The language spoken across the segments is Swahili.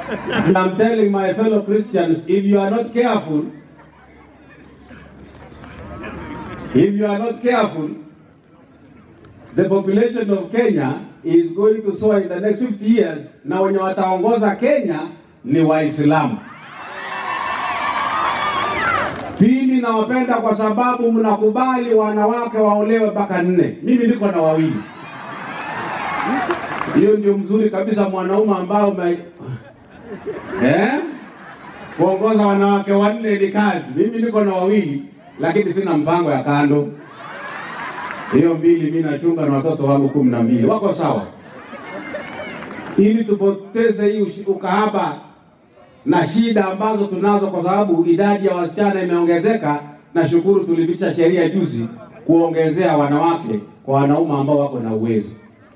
And I'm telling my fellow Christians, if you are not careful, if you are not careful, the population of Kenya is going to soar in the next 50 years, na wenye wataongoza Kenya ni Waislamu. Pili, nawapenda kwa sababu mnakubali wanawake waolewe mpaka nne. Mimi niko na wawili. Hiyo ndio mzuri kabisa, mwanaume ambao ume... eh? kuongoza wanawake wanne ni kazi. Mimi niko na wawili, lakini sina mpango ya kando. Hiyo mbili mimi nachunga na watoto wangu kumi na mbili wako sawa, ili tupoteze hii ushi- ukahaba na shida ambazo tunazo, kwa sababu idadi ya wasichana imeongezeka. Nashukuru tulipitisha sheria juzi kuongezea wanawake kwa wanaume ambao wako na uwezo.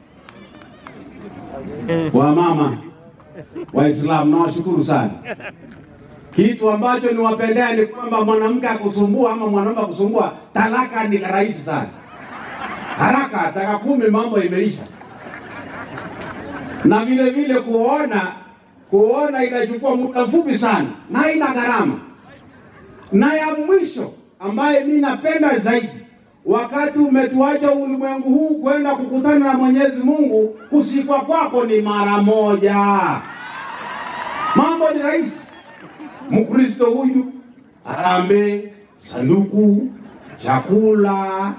Wamama Waislamu, nawashukuru sana. Kitu ambacho niwapendea ni kwamba mwanamke akusumbua ama mwanaume akusumbua, talaka ni rahisi sana, haraka, taka kumi, mambo imeisha. Na vile vile kuona kuona inachukua muda mfupi sana na haina gharama. Na ya mwisho ambaye mi napenda zaidi, wakati umetuacha ulimwengu huu kwenda kukutana na Mwenyezi Mungu, kusikwa kwako ni mara moja. Mambo ni rahisi. Mkristo huyu harambee, sanduku, chakula,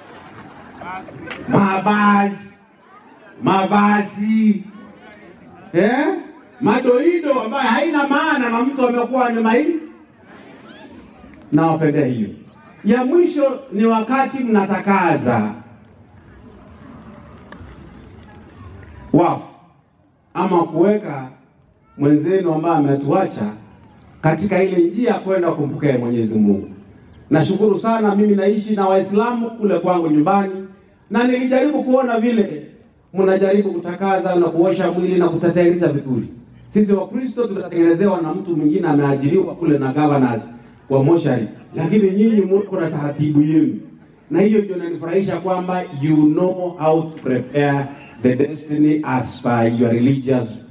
mavazi, mavazi eh? madoido ambayo haina maana na mtu amekuwa ni mai. Nawapendea hiyo. Ya mwisho ni wakati mnatakaza wafu ama kuweka mwenzenu ambaye ametuacha katika ile njia ya kwenda kumpokea Mwenyezi Mungu. Nashukuru sana, mimi naishi na Waislamu kule kwangu nyumbani, na nilijaribu kuona vile mnajaribu kutakaza na kuosha mwili na kutayarisha vizuri. Sisi Wakristo tunatengenezewa na mtu mwingine ameajiriwa kule na governors wa moshari, lakini nyinyi mko na taratibu yenu, na hiyo ndio inanifurahisha kwamba you know how to prepare the destiny as per your religious